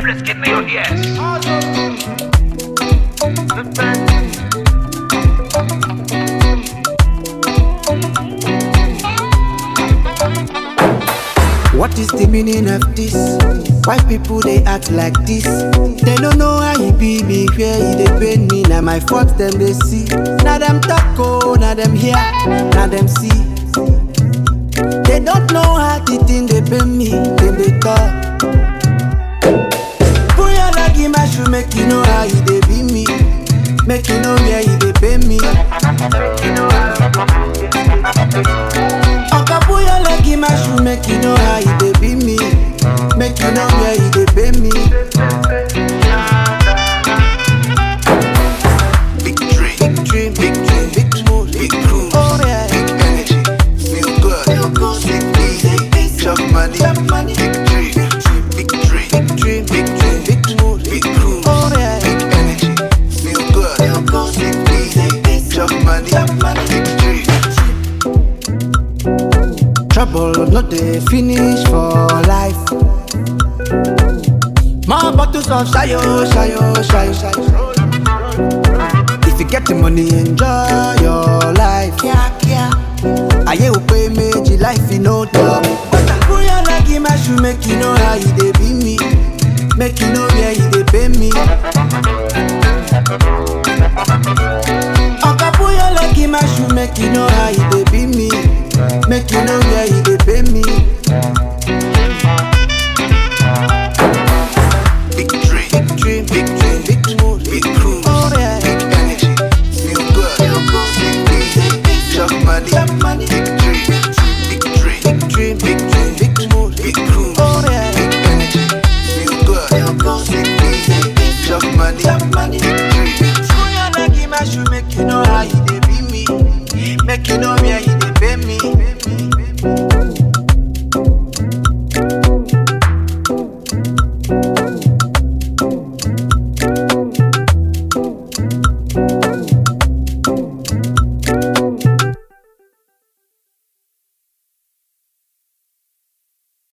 Brisket Mayo, yes. What is the meaning of this? Why people they act like this? They don't know how he be me, where he they pain me. Now my fault them they see. Now them talk oh, now them hear, now them see. They don't know how the thing they pay me, them they talk. Puya lagi my shoe make you know how he they be me, make you know where he they pay me. Oka puya lagi my shoe make you know how he they be me, make you know where he they pay me. Big dream, Big dream, big dream, big mood, big cruise, Oh, yeah. big energy, feel good, sleep easy, chop money, money. big dream, big dream, Big dream, big dream, big mood, big cruise, Oh, yeah. big energy, feel good, sleep easy, chop money, big dream. Trouble no dey finish for life. More bottles of shayo, shayo, shayo, shayo. If you get the money, enjoy your life. Ayé ò pé méjì life no talk. Bóyá lági má ṣu make you know how you dey be me. Make you know where you dey pay me. Ọ̀gá bóyá lági má ṣu make you know how you dey be me. Make you know where you dey pay me. Big dream, Big dream, big dream, big mood, big cruise, Oh, yeah. big energy, feel good, sleep easy, chop money, Chop money. big dream, big dream, Big dream, big dream, big mood, big cruise, Oh, yeah. big energy, feel good, sleep easy, chop money, money. big dream. Bóyá lági má ṣu make you know how you dey be me. Make you know where you dey pay me.